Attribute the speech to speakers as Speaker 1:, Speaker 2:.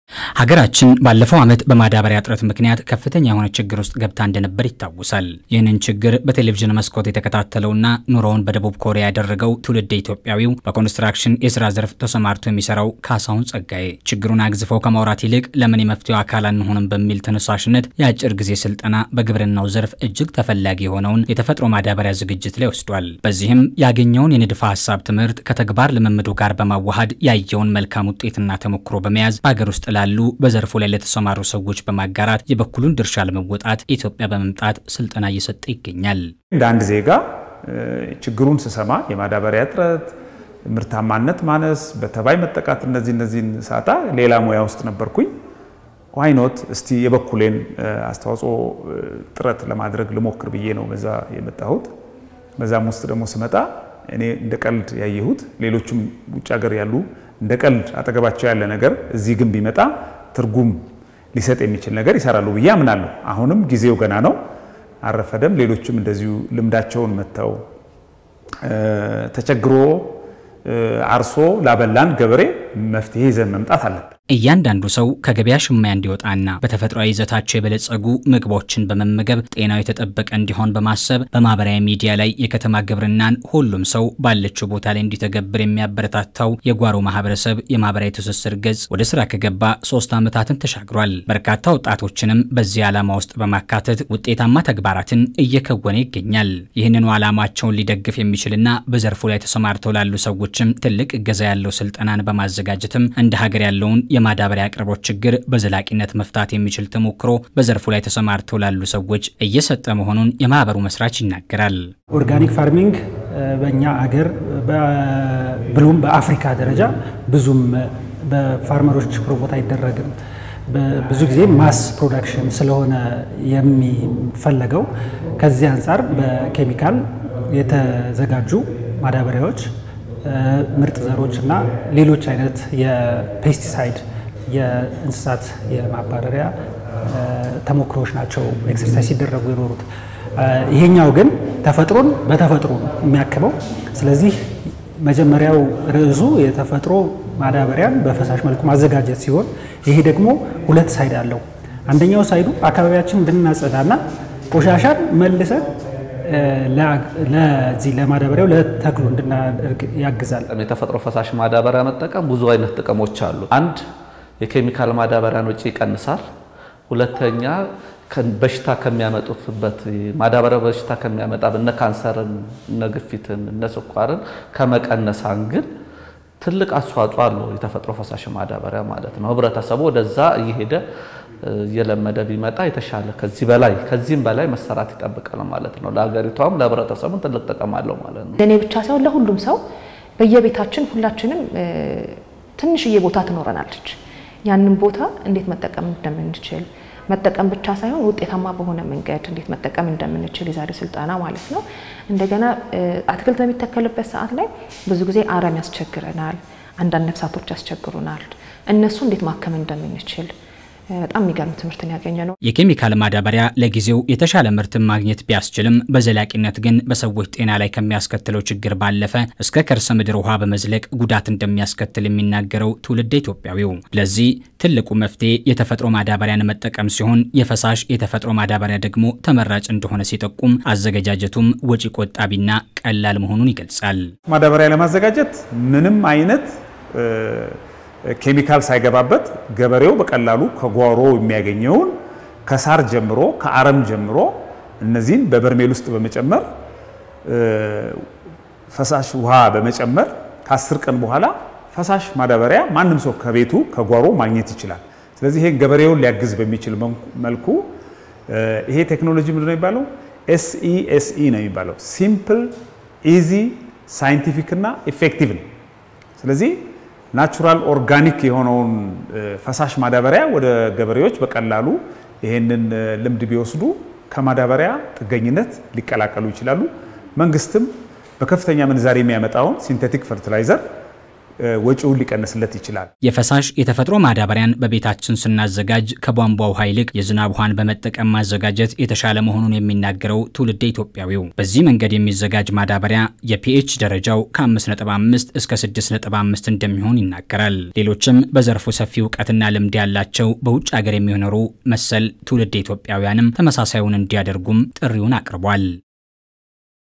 Speaker 1: ሀገራችን ባለፈው ዓመት በማዳበሪያ እጥረት ምክንያት ከፍተኛ የሆነ ችግር ውስጥ ገብታ እንደነበር ይታወሳል። ይህንን ችግር በቴሌቪዥን መስኮት የተከታተለውና ኑሮውን በደቡብ ኮሪያ ያደረገው ትውልድ ኢትዮጵያዊው በኮንስትራክሽን የስራ ዘርፍ ተሰማርቶ የሚሰራው ካሳሁን ጸጋዬ ችግሩን አግዝፈው ከማውራት ይልቅ ለምን የመፍትሄው አካል አንሆንም በሚል ተነሳሽነት የአጭር ጊዜ ስልጠና በግብርናው ዘርፍ እጅግ ተፈላጊ የሆነውን የተፈጥሮ ማዳበሪያ ዝግጅት ላይ ወስዷል። በዚህም ያገኘውን የንድፈ ሀሳብ ትምህርት ከተግባር ልምምዱ ጋር በማዋሃድ ያየውን መልካም ውጤትና ተሞክሮ በመያዝ በሀገር ውስጥ ላሉ በዘርፉ ላይ ለተሰማሩ ሰዎች በማጋራት የበኩሉን ድርሻ ለመወጣት ኢትዮጵያ በመምጣት ስልጠና እየሰጠ ይገኛል።
Speaker 2: እንደ አንድ ዜጋ ችግሩን ስሰማ የማዳበሪያ እጥረት፣ ምርታማነት ማነስ፣ በተባይ መጠቃት እነዚህ እነዚህን ሳጣ ሌላ ሙያ ውስጥ ነበርኩኝ። ዋይኖት እስቲ የበኩሌን አስተዋጽኦ ጥረት ለማድረግ ልሞክር ብዬ ነው በዛ የመጣሁት። በዛም ውስጥ ደግሞ ስመጣ እኔ እንደ ቀልድ ያየሁት ሌሎችም ውጭ ሀገር ያሉ እንደ ቀልድ አጠገባቸው ያለ ነገር እዚህ ግን ቢመጣ ትርጉም ሊሰጥ የሚችል ነገር ይሰራሉ ብዬ አምናለሁ። አሁንም ጊዜው ገና ነው፣ አረፈደም። ሌሎችም እንደዚሁ ልምዳቸውን መጥተው ተቸግሮ አርሶ ላበላን ገበሬ መፍትሄ ይዘን መምጣት አለብን።
Speaker 1: እያንዳንዱ ሰው ከገበያ ሽማያ እንዲወጣና በተፈጥሯዊ ይዘታቸው የበለጸጉ ምግቦችን በመመገብ ጤናው የተጠበቀ እንዲሆን በማሰብ በማህበራዊ ሚዲያ ላይ የከተማ ግብርናን ሁሉም ሰው ባለችው ቦታ ላይ እንዲተገብር የሚያበረታታው የጓሮ ማህበረሰብ የማህበራዊ ትስስር ገጽ ወደ ስራ ከገባ ሶስት ዓመታትን ተሻግሯል። በርካታ ወጣቶችንም በዚህ ዓላማ ውስጥ በማካተት ውጤታማ ተግባራትን እየከወነ ይገኛል። ይህንኑ ዓላማቸውን ሊደግፍ የሚችልና በዘርፉ ላይ ተሰማርተው ላሉ ሰዎችም ትልቅ እገዛ ያለው ስልጠናን በማዘጋጀትም እንደ ሀገር ያለውን የማዳበሪያ አቅርቦት ችግር በዘላቂነት መፍታት የሚችል ተሞክሮ በዘርፉ ላይ ተሰማርተው ላሉ ሰዎች እየሰጠ መሆኑን የማህበሩ መስራች ይናገራል።
Speaker 3: ኦርጋኒክ ፋርሚንግ በእኛ አገር ብሎም በአፍሪካ ደረጃ ብዙም በፋርመሮች ፕሮሞት አይደረግም። ብዙ ጊዜ ማስ ፕሮዳክሽን ስለሆነ የሚፈለገው ከዚህ አንጻር በኬሚካል የተዘጋጁ ማዳበሪያዎች ምርጥ ዘሮች እና ሌሎች አይነት የፔስቲሳይድ የእንስሳት የማባረሪያ ተሞክሮዎች ናቸው ኤክሰርሳይዝ ሲደረጉ የኖሩት። ይሄኛው ግን ተፈጥሮን በተፈጥሮ ነው የሚያክመው። ስለዚህ መጀመሪያው ርዕሱ የተፈጥሮ ማዳበሪያን በፈሳሽ መልኩ ማዘጋጀት ሲሆን ይሄ ደግሞ ሁለት ሳይድ አለው። አንደኛው ሳይዱ አካባቢያችን እንድናጸዳና ቆሻሻን መልሰን ለዚህ ለማዳበሪያው ለተክሉ እንድናደርግ ያግዛል።
Speaker 4: የተፈጥሮ ፈሳሽ ማዳበሪያ መጠቀም ብዙ አይነት ጥቅሞች አሉ። አንድ የኬሚካል ማዳበሪያን ወጪ ይቀንሳል። ሁለተኛ በሽታ ከሚያመጡትበት ማዳበሪያ በሽታ ከሚያመጣ እነ ካንሰርን፣ እነ ግፊትን፣ እነ ስኳርን ከመቀነስ አንግል ትልቅ አስተዋጽኦ አለው የተፈጥሮ ፈሳሽ ማዳበሪያ ማለት ነው። ህብረተሰቡ ወደዛ እየሄደ እየለመደ ቢመጣ የተሻለ ከዚህ በላይ ከዚህም በላይ መሰራት ይጠብቃል ማለት ነው። ለሀገሪቷም ለህብረተሰቡም ትልቅ ጥቅም አለው ማለት ነው።
Speaker 5: ለእኔ ብቻ ሳይሆን ለሁሉም ሰው በየቤታችን ሁላችንም ትንሽዬ ቦታ ትኖረናለች። ያንን ቦታ እንዴት መጠቀም እንደምንችል መጠቀም ብቻ ሳይሆን ውጤታማ በሆነ መንገድ እንዴት መጠቀም እንደምንችል የዛሬ ስልጠና ማለት ነው። እንደገና አትክልት በሚተከልበት ሰዓት ላይ ብዙ ጊዜ አረም ያስቸግረናል፣ አንዳንድ ነፍሳቶች ያስቸግሩናል። እነሱ እንዴት ማከም እንደምንችል በጣም የሚገርም ትምህርትን ያገኘ ነው።
Speaker 1: የኬሚካል ማዳበሪያ ለጊዜው የተሻለ ምርትን ማግኘት ቢያስችልም በዘላቂነት ግን በሰዎች ጤና ላይ ከሚያስከትለው ችግር ባለፈ እስከ ከርሰ ምድር ውሃ በመዝለቅ ጉዳት እንደሚያስከትል የሚናገረው ትውልደ ኢትዮጵያዊው ለዚህ ትልቁ መፍትሄ የተፈጥሮ ማዳበሪያን መጠቀም ሲሆን የፈሳሽ የተፈጥሮ ማዳበሪያ ደግሞ ተመራጭ እንደሆነ ሲጠቁም አዘገጃጀቱም ወጪ ቆጣቢና ቀላል መሆኑን ይገልጻል።
Speaker 2: ማዳበሪያ ለማዘጋጀት ምንም አይነት ኬሚካል ሳይገባበት ገበሬው በቀላሉ ከጓሮ የሚያገኘውን ከሳር ጀምሮ ከአረም ጀምሮ እነዚህን በበርሜል ውስጥ በመጨመር ፈሳሽ ውሃ በመጨመር ከአስር ቀን በኋላ ፈሳሽ ማዳበሪያ ማንም ሰው ከቤቱ ከጓሮ ማግኘት ይችላል። ስለዚህ ይሄ ገበሬውን ሊያግዝ በሚችል መልኩ ይሄ ቴክኖሎጂ ምንድን ነው የሚባለው? ኤስኢኤስኢ ነው የሚባለው። ሲምፕል ኢዚ ሳይንቲፊክ እና ኢፌክቲቭ ነው። ስለዚህ ናቹራል ኦርጋኒክ የሆነውን ፈሳሽ ማዳበሪያ ወደ ገበሬዎች በቀላሉ ይሄንን ልምድ ቢወስዱ ከማዳበሪያ ጥገኝነት ሊቀላቀሉ ይችላሉ። መንግስትም በከፍተኛ ምንዛሬ የሚያመጣውን ሲንቴቲክ ፈርቲላይዘር ወጪውን ሊቀንስለት ይችላል።
Speaker 1: የፈሳሽ የተፈጥሮ ማዳበሪያን በቤታችን ስናዘጋጅ ከቧንቧ ውሃ ይልቅ የዝናብ ውሃን በመጠቀም ማዘጋጀት የተሻለ መሆኑን የሚናገረው ትውልደ ኢትዮጵያዊው በዚህ መንገድ የሚዘጋጅ ማዳበሪያ የፒኤች ደረጃው ከ5.5 እስከ 6.5 እንደሚሆን ይናገራል። ሌሎችም በዘርፉ ሰፊ እውቀትና ልምድ ያላቸው በውጭ ሀገር የሚኖሩ መሰል ትውልደ ኢትዮጵያውያንም ተመሳሳዩን እንዲያደርጉም ጥሪውን አቅርቧል።